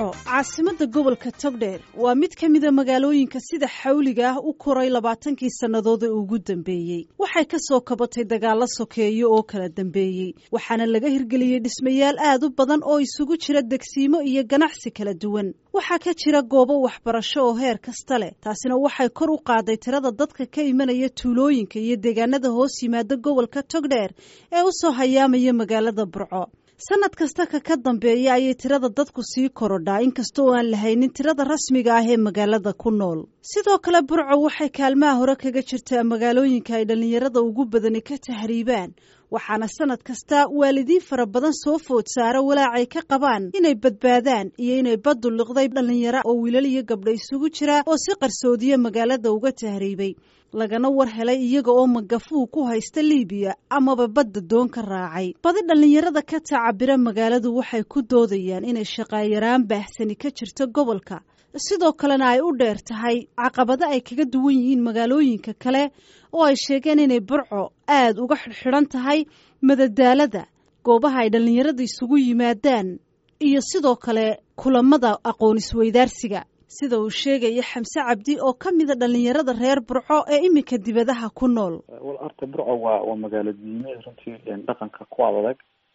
burco caasimadda gobolka togdheer waa mid ka mida magaalooyinka sida xawliga ah u koray labaatankii sannadood ee ugu dambeeyey waxay ka soo kabatay dagaallo sokeeyo oo kala dambeeyey waxaana laga hirgeliyey dhismayaal aad u badan oo isugu jira degsiimo iyo ganacsi kala duwan waxaa ka jira goobo waxbarasho oo heer kasta leh taasina waxay kor u qaaday tirada dadka ka imanaya tuulooyinka iyo deegaanada hoos yimaada gobolka togdheer ee u soo hayaamaya magaalada burco sanad kasta ka ka dambeeya ayay tirada dadku sii korodhaa inkasta oo aan lahaynin tirada rasmiga ah ee magaalada ku nool sidoo kale burco waxay kaalmaha hore kaga jirtaa magaalooyinka ay dhallinyarada ugu badani ka tahriibaan waxaana sanad kasta waalidiin fara badan soo food saara walaacay ka qabaan inay badbaadaan iyo inay baddu liqday dhallinyaro oo wiilal iyo gabdho isugu jira oo si qarsoodiya magaalada uga tahriibay lagana war helay iyaga oo magafuhu ku haysta liibiya amaba badda doon ka raacay badi dhallinyarada ka tacabira magaaladu waxay ku doodayaan inay shaqaayaraan baahsani ka jirto gobolka sidoo kalena ay u dheer tahay caqabado ay kaga duwan yihiin magaalooyinka kale oo ay sheegeen inay burco aad uga xidhxidhan tahay madadaalada goobaha ay dhallinyarada isugu yimaadaan iyo sidoo kale kulamada aqoon isweydaarsiga sida uu sheegaya xamse cabdi oo ka mida dhallinyarada reer burco ee iminka dibadaha ku nool wal horta burco waa waa magaalo diimeed runtii dhaqanka ku adag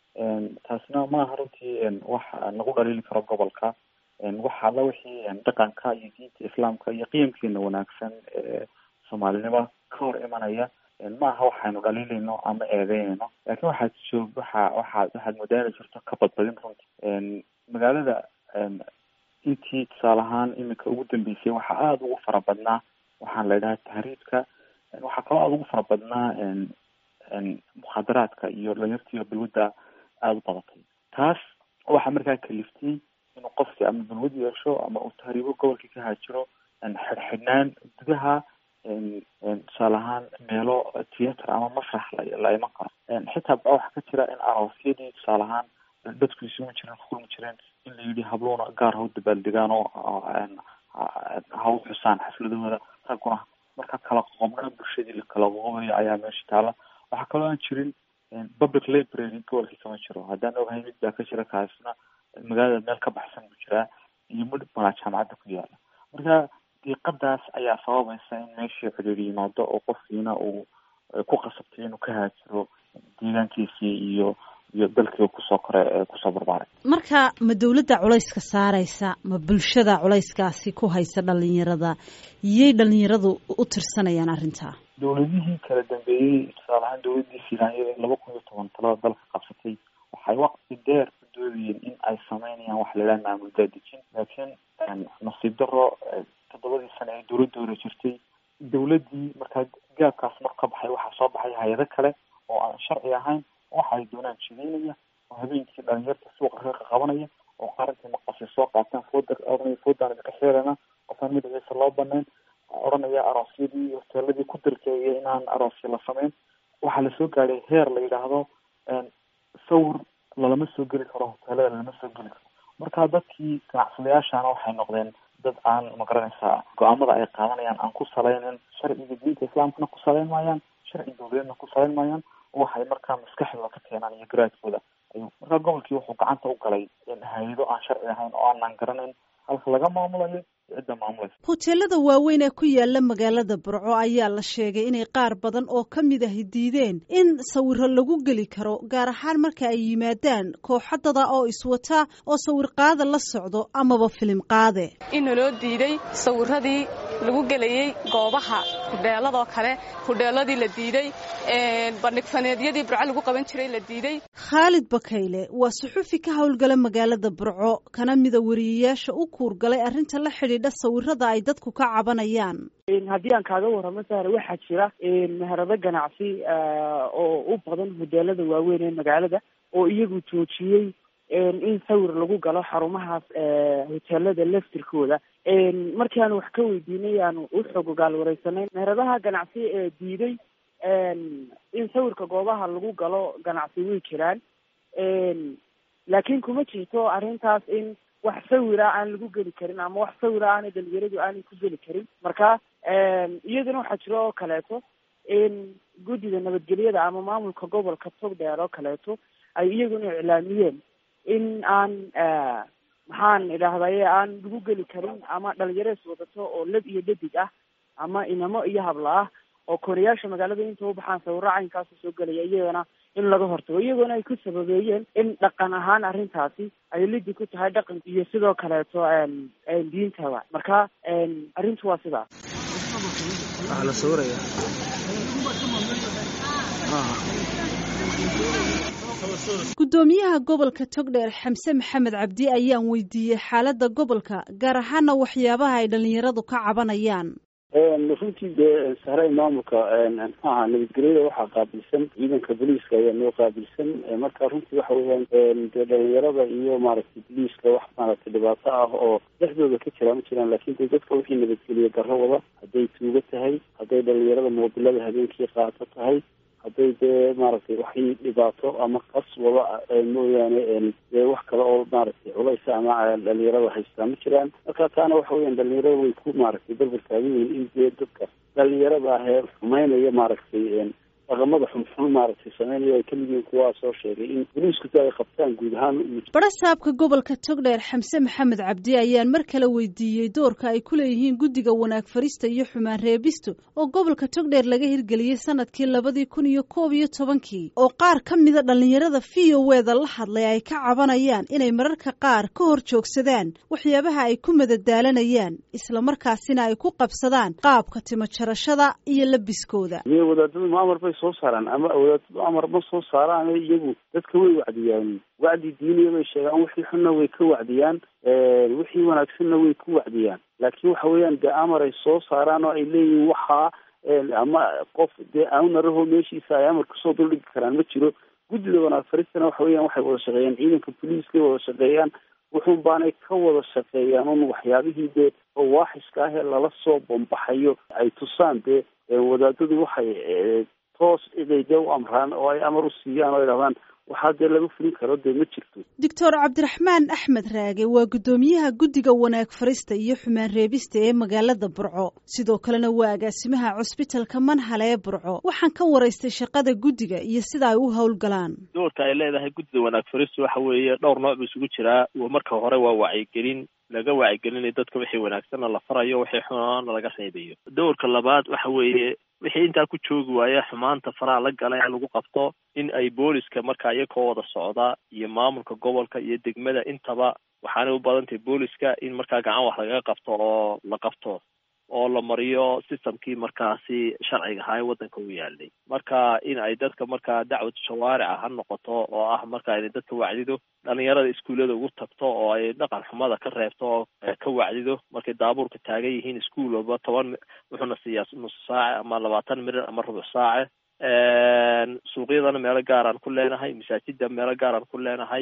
taasna maaha runtii wax nagu dhaliili karo gobolka waxa alla wixii dhaqanka iyo diinta islaamka iyo qiyamkeena wanaagsan ee soomaalinimo ka hor imanaya maaha waxaynu dhaliilayno ama eedeynayno laakiin waxaad joog waxa waxaad waxaad modaali jirto ka badbadin runtii magaalada intii tusaale ahaan iminka ugu dambeysay waxaa aada ugu fara badnaa waxaan la idhaha tahriibka waxaa kaloo aada ugu fara badnaa mukhaadaraadka iyo dhalinyartiiyo balwadda aada u badatay taas waxaa markaa kaliftay inuu qofki ama balwad yeesho ama uu tahriibo gobolkii ka haajiro xidhxidhnaan gudaha tusaale ahaan meelo theatre ama masrax la iman karo xitaa ba waxaa ka jira in aroosyadii tusaale ahaan dadku isugu jireen kukulmi jireen in la yidhi habluuna gaar ha u dabaaldegaan oo ha u xusaan xafladahooda ragguna marka kala qoqobna bulshadii la kala qoqobayo ayaa meesha taala waxaa kaloo aan jirin public library gobolkii kama jiro haddaan ogahay mid baa ka jira kaasna magaalada meel ka baxsan buu jiraa iyo mid malaa jaamacadda ku yaala marka diiqadaas ayaa sababaysa in meeshii cidhiir yimaado oo qofkiina uu ku qasabtay inuu ka haajiro deegaankiisii iyo iyo dalkii kusoo kore ee kusoo barbaaray marka ma dawladda culayska saaraysa ma bulshada culayskaasi ku haysa dhalinyarada yay dhalinyaradu u tirsanayaan arrintaa dawladihii kala dambeeyey tusaale ahaan dawladdii filaanyo ee laba kun iyo toban talada dalka qabsatay waxay waqti dheer ku doodayeen in ay sameynayaan waxa la yidhaha maamul daadejin laakiin nasiib daro toddobadii sane ee dawladda hore jirtay dawladdii markaa gaabkaas mar ka baxay waxaa soo baxay hay-ado kale oo aan sharci ahayn waxa ay doonaan jideynaya oo habeenkii dhalinyarta suuqa reerka qabanaya oo qarankai maqasay soo qaataan fooda ohanaya foodaan idinka xeelana qofaan magaciisa loo banayn odhanaya aroosyadii hoteeladii ku dalkeeya inaan aroosya la sameyn waxaa lasoo gaadhay heer la yidhaahdo sawir lalama soo geli karo hoteelada lalama soo geli karo marka dadkii ganacsadayaashana waxay noqdeen dad aan magaranaysaa go-aamada ay qaadanayaan aan ku salaynin sharciga diinta islaamkana ku salayn maayaan sharci dawladeedna ku salayn maayaan waxay markaa maskaxdooda ka keenaan iyo garaadkooda ayuu markaa gobolkii wuxuu gacanta u galay hay-ado aan sharci ahayn oo aanan garanayn halka laga maamulayo cidda maamulaysa hoteelada waaweyn ee ku yaala magaalada burco ayaa la sheegay inay qaar badan oo ka mid ahi diideen in sawiro lagu geli karo gaar ahaan marka ay yimaadaan kooxadada oo iswata oo sawir qaada la socdo amaba filim qaade inaloo diiday sawiradii lagu gelayey goobaha hudheeladoo kale hudheeladii la diiday bandhigfaneedyadii burco lagu qaban jiray la diiday khaalid bakayle waa suxufi ka howlgala magaalada burco kana mida wariyayaasha u kuurgalay arrinta la xidhiidha sawirada ay dadku ka cabanayaan haddii aan kaaga warramo sahre waxaa jira meherado ganacsi oo u badan hoteelada waaweyn ee magaalada oo iyagu joojiyey in sawir lagu galo xarumahaas hoteelada laftirkooda markii aanu wax ka weydiinay aanu u xog ogaal wareysanay meheradaha ganacsi ee diiday in sawirka goobaha lagu galo ganacsi way jiraan laakiin kuma jirto arrintaas in wax sawira aan lagu geli karin ama wax sawira aanay dhalinyaradu aanay ku geli karin marka iyaduna waxaa jiro oo kaleeto in guddida nabadgelyada ama maamulka gobolka togdheer oo kaleeto ay iyaguna iclaamiyeen in aan maxaan idhaahdaye aan lagu geli karin ama dhalinyarees wadato oo lab iyo dhadig ah ama inamo iyo habla ah oo kooriyaasha magaalada inta u baxaan sawirro caynkaasa soo gelaya iyagana in laga hortago iyagoona ay ku sababeeyeen in dhaqan ahaan arrintaasi ay lidi ku tahay dhaqan iyo sidoo kaleeto diintaba marka arrintu waa sidaas waxaa la sawiraya guddoomiyaha gobolka togdheer xamse maxamed cabdi ayaan weydiiyey xaaladda gobolka gaar ahaana waxyaabaha ay dhalinyaradu ka cabanayaan runtii dee sahray maamulka maxaaha nabadgelyada waxaa qaabilsan ciidanka booliiska ayaa noo qaabilsan marka runtii waxa weeyaan dee dhalinyarada iyo maaragtay booliiska wax maaragtay dhibaato ah oo dhexdooda ka jira ma jiraan laakiin de dadka wixii nabadgeliya darro wada hadday tuugo tahay hadday dhalinyarada moobilada habeenkii qaato tahay hadday dee maaragtay waxii dhibaato ama qas wada mooyaane dee wax kale oo maaragtay culaysa ama dhalinyarada haystaa ma jiraan marka taana waxa weeyaan dhalinyarada way ku maaragtay berber taagan yihiin in dee dadka dhalinyarada ah ee xumeynaya maaragtay dhaqamada xunxun maaragtay sameynaya ay kamid yihiin kuwaa soo sheegay in boliisku ay qabtaan guud ahaan barasaabka gobolka togdheer xamse maxamed cabdi ayaan mar kale weydiiyey doorka ay ku leeyihiin guddiga wanaag farista iyo xumaan reebisto oo gobolka togdheer laga hirgeliyey sanadkii labadii kun iyo koob iyo tobankii oo qaar ka mida dhalinyarada v o weda la hadlay ay ka cabanayaan inay mararka qaar ka hor joogsadaan waxyaabaha ay ku madadaalanayaan islamarkaasina ay ku qabsadaan qaabka timo jarashada iyo labiskooda soo saaraan ama wadaadadu amar ma soo saaraan iyagu dadka way wacdiyaan wacdi diiniya bay sheegaan wixii xunna way ka wacdiyaan wixii wanaagsanna way ku wacdiyaan laakiin waxa weeyaan dee amar ay soo saaraan oo ay leeyihiin waxaa ama qof dee aunaraho meeshiisa ay amar kasoo duldhigi karaan ma jiro guddida wanaag faristana waxa weeyaan waxay wada shaqeeyaan ciidanka boliiskay wada shaqeeyaan wuxuun baanay ka wada shaqeeyaan un waxyaabihii dee oo waaxiska ah ee lala soo bombaxayo ay tusaan dee wadaadadu waxay toos iday dee u amraan oo ay amar u siiyaan oo ay dhahdaan waxaa dee laga fulin karo dee ma jirto doctor cabdiraxmaan axmed raage waa guddoomiyaha guddiga wanaag farista iyo xumaan reebista ee magaalada burco sidoo kalena waa agaasimaha cusbitalka manhale ee burco waxaan ka waraystay shaqada guddiga iyo sida ay u howlgalaan doorka ay leedahay guddida wanaag farista waxa weeye dhowr nooc buu isugu jiraa marka hore waa wacyigelin laga wacyigelinayo dadka wixii wanaagsanna la farayo wixii xunaana laga reebayo doorka labaad waxa weeye wixii intaa ku joogi waaya xumaanta faraha la gala in lagu qabto in ay booliska markaa iyakoo wada socda iyo maamulka gobolka iyo degmada intaba waxaanay u badan tahay booliska in markaa gacan wax lagaga qabto oo la qabto oo la mariyo systemkii markaasi sharciga ahaa ee waddanka u yaalay marka in ay dadka markaa dacwad shawaarica ha noqoto oo ah marka inay dadka wacdido dhalinyarada iskuullada ugu tagto oo ay dhaqan xumada ka reebto oo ka wacdido markay daabuurka taagan yihiin iskuul walba toban wuxuuna siiyaa nus saace ama labaatan mirir ama rubuc saace suuqyadana meelo gaaraan ku leenahay masaajida meelo gaaraan ku leenahay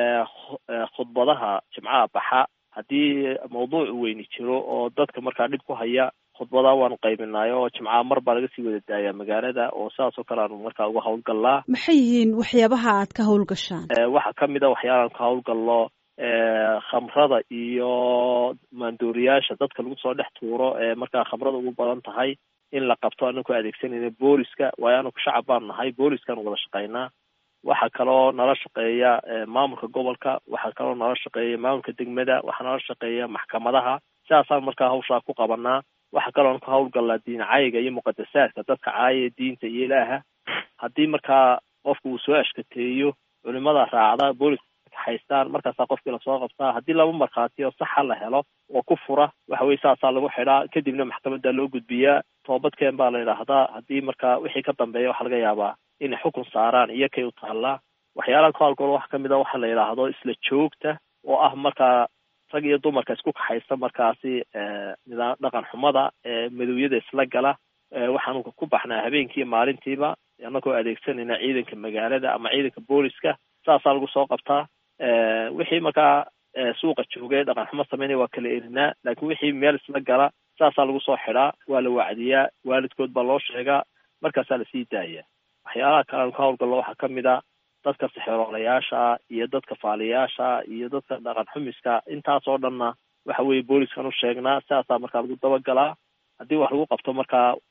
khudbadaha jimcaha baxa haddii mawduuc weyni jiro oo dadka markaa dhib ku haya khudbadaa waanu qaybinaay oo jimcaha mar baa laga sii wada daayaa magaalada oo sidaas oo kale aanu markaa uga hawlgallaa maxay yihiin waxyaabaha aad ka hawlgashaan waxaa kamid a waxyaalaan ka hawlgallo khamrada iyo maandooriyaasha dadka lagu soo dhex tuuro ee markaa khamrada ugu badan tahay in la qabto anaku adeegsanayna booliska waayo anaku shacab baan nahay booliskaan wada shaqaynaa waxaa kaloo nala shaqeeya maamulka gobolka waxaa kaloo nala shaqeeya maamulka degmada waxaa nala shaqeeya maxkamadaha sidaasaan markaa hawshaa ku qabanaa waxaa kaloo ka hawlgallaa diin caayiga iyo muqadasaadka dadka caayaya diinta iyo ilaaha haddii markaa qofka uu soo ashkateeyo culimada raacda booliska haystaan markaasaa qofkii lasoo qabtaa haddii laba markhaati oo saxa la helo oo ku fura waxa weye saasaa lagu xidhaa kadibna maxkamadda loo gudbiyaa toobadkeen baa la yidhaahdaa haddii markaa wixii ka dambeeya waxaa laga yaabaa inay xukun saaraan iyo kay u taallaa waxyaalaha ku hawlgalo waxa kamid a waxa la yidhaahdo isla joogta oo ah markaa rag iyo dumarka isku kaxaysta markaasi nidaam dhaqan xumada madowyada isla gala waxaanu ku baxnaa habeenkii maalintiiba anagoo adeegsanayna ciidanka magaalada ama ciidanka booliska saasaa lagu soo qabtaa wixii markaa suuqa joogay dhaqan xumo sameynaya waa kala erinaa laakiin wixii meel isla gala saasaa lagu soo xidhaa waa la wacdiyaa waalidkood baa loo sheegaa markaasaa lasii daaya waxyaalaha kale aan ka hawlgallo waxaa kamid a dadka sixroolayaasha iyo dadka faaliyaasha iyo dadka dhaqan xumiska intaas oo dhanna waxa weeye booliskan u sheegnaa sidaasaa markaa lagu dabagalaa haddii wax lagu qabto markaa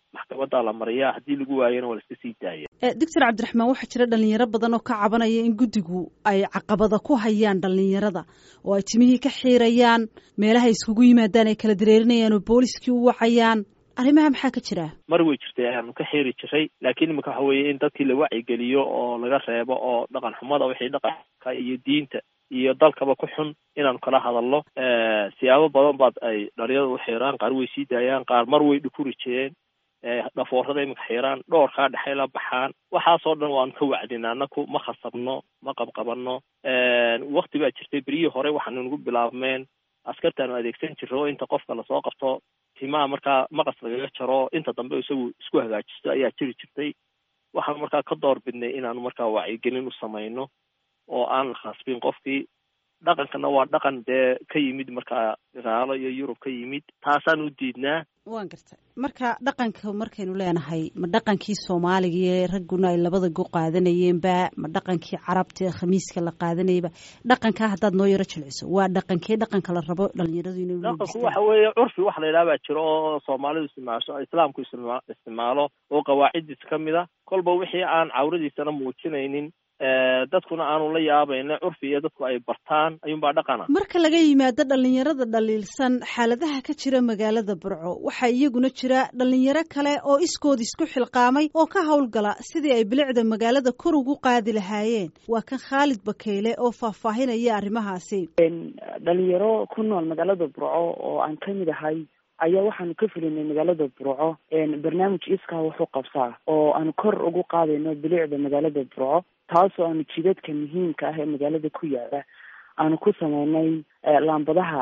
maxkamaddaa la mariyaa haddii lagu waayana waa la iska sii daaya doctor cabdiraxmaan waxaa jira dhalinyaro badan oo ka cabanaya in guddigu ay caqabada ku hayaan dhalinyarada oo ay timihii ka xiirayaan meelaha iskugu yimaadaan ay kala dareerinayaan oo booliskii u wacayaan arrimaha maxaa ka jira mar way jirtay ayaanu ka xiiri jiray laakiin imika waxa weeye in dadkii la wacyigeliyo oo laga reebo oo dhaqan xumada wixii dhaqanka iyo diinta iyo dalkaba ku xun inaanu kala hadalno siyaabo badan baad ay dhalinyarada u xiiraan qaar way sii daayaan qaar mar way dhukuri jireen dhafoorada imika xiiraan dhoorkaa dhexay la baxaan waxaasoo dhan waanu ka wacdina anaku ma khasabno ma qabqabano wakti baa jirtay beryihii hore waxaanu nagu bilaabmeen askartaanu adeegsan jirro inta qofka lasoo qabto timaha markaa maqas lagaga jaro inta dambe isagu isku hagaajisto ayaa jiri jirtay waxaanu markaa ka door bidnay inaanu markaa wacyigelin u samayno oo aan la khasbin qofkii dhaqankana waa dhaqan dee ka yimid markaa gaalo iyo yurub ka yimid taasaan u diidnaa waan gartay marka dhaqanka markaynu leenahay ma dhaqankii soomaaliga ee ragguna ay labada go qaadanayeenba ma dhaqankii carabta ee khamiiska la qaadanayba dhaqankaa haddaad noo yaro jilciso waa dhaqankee dhaqanka la rabo dhalinyaradu inay dhaqanku waxa weeye curfi wax la yidhaha baa jiro oo soomaalidu isticmaasho islaamku istima isticmaalo oo qawaaciddiis ka mid a kolba wixii aan cawradiisana muujinaynin dadkuna aanu la yaabayna curfi iyo dadku ay bartaan ayuunbaa dhaqana marka laga yimaado dhalinyarada dhaliilsan xaaladaha ka jira magaalada burco waxaa iyaguna jira dhalinyaro kale oo iskood isku xilqaamay oo ka howlgala sidii ay bilicda magaalada kor ugu qaadi lahaayeen waa kan khaalid bakeyle oo faahfaahinaya arrimahaasi dhalinyaro ku nool magaalada burco oo aan ka mid ahay ayaa waxaanu ka fulinay magaalada burco barnaamij iskaa wuxuu qabsaa oo aanu kor ugu qaadayno bilicda magaalada burco taasoo aanu jidadka muhiimka ah ee magaalada ku yaala aanu ku sameynay laambadaha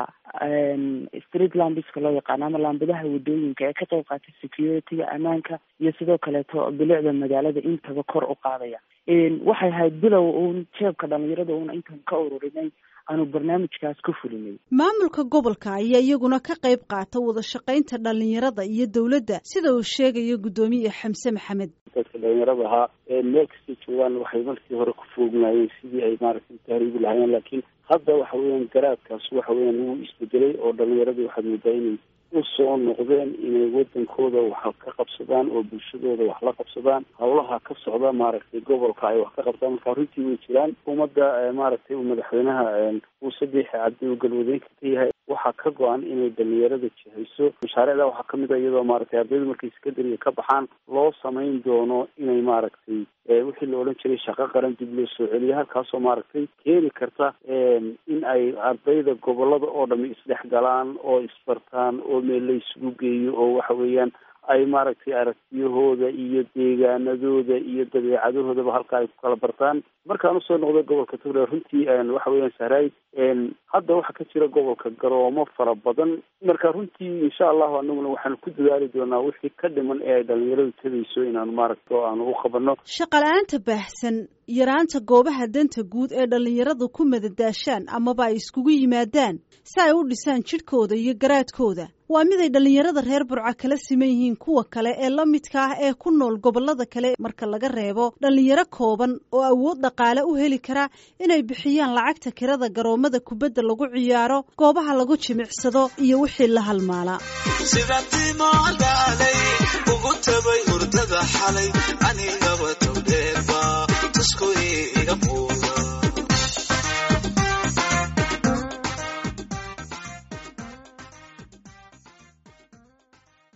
street lambiska loo yaqaano ama laambadaha wadooyinka ee ka qayb qaatay security-ga ammaanka iyo sidoo kaleeto bilicda magaalada intaba kor u qaadaya waxay ahayd bilow uun jeebka dhalinyarada uuna intaan ka ururinay aanu barnaamijkaas ku fulinay maamulka gobolka ayaa iyaguna ka qayb qaata wada shaqaynta dhalinyarada iyo dowladda sida uu sheegayo guddoomiye xamse maxamed dadka dhalinyarada ahaa meel kastay joogaan waxay markii hore ku foognaayeen sidii ay maaragtay tahriibi lahaayeen laakiin hadda waxa weeyaan garaadkaas waxa weeyaan wuu isbedelay oo dhalinyaradii waxaad moodaa inay u soo noqdeen inay wadankooda wax ka qabsadaan oo bulshadooda wax la qabsadaan hawlaha ka socda maaragtay gobolka ay wax ka qabtaan marka runtii way jiraan ummadda maaragtay uu madaxweynaha uu sadex cabdi uu galwadeenka ka yahay waxaa ka go-an inay dhalinyarada jihayso mashaariicda waxaa kamid a iyadoo maaragtay ardaydu markay sekondariga ka baxaan loo samayn doono inay maaragtay wixii la odhan jiray shaqo qaran dib loo soo celiyo halkaasoo maaragtay keeni karta in ay ardayda gobolada oo dhami isdhex galaan oo isbartaan oo meel la isugu geeyo oo waxa weeyaan ay maaragtay aragtiyahooda iyo deegaanadooda iyo dabeecadahoodaba halka ay ku kala bartaan markaan usoo noqday gobolka tugre runtii waxa weeyaan sahraay hadda waxaa ka jira gobolka garoomo fara badan marka runtii insha allahu anaguna waxaanu ku dadaali doonaa wixii ka dhiman ee ay dhalinyaradu tegayso inaanu maaragta oo aanu u qabano shaqala-aanta baahsan yaraanta goobaha danta guud ee dhalinyaradu ku madadaashaan amaba ay iskugu yimaadaan si ay u dhisaan jidhkooda iyo garaadkooda waa mid ay dhalinyarada reer burca kala siman yihiin kuwa kale ee la midka ah ee ku nool gobolada kale marka laga reebo dhalinyaro kooban oo awood dhaqaale u heli kara inay bixiyaan lacagta kirada garoomada kubadda lagu ciyaaro goobaha lagu jimicsado iyo wixii la halmaala sida timodaalay ugu tabay hurdada xalay anigaba towdheerba tusku iga muuq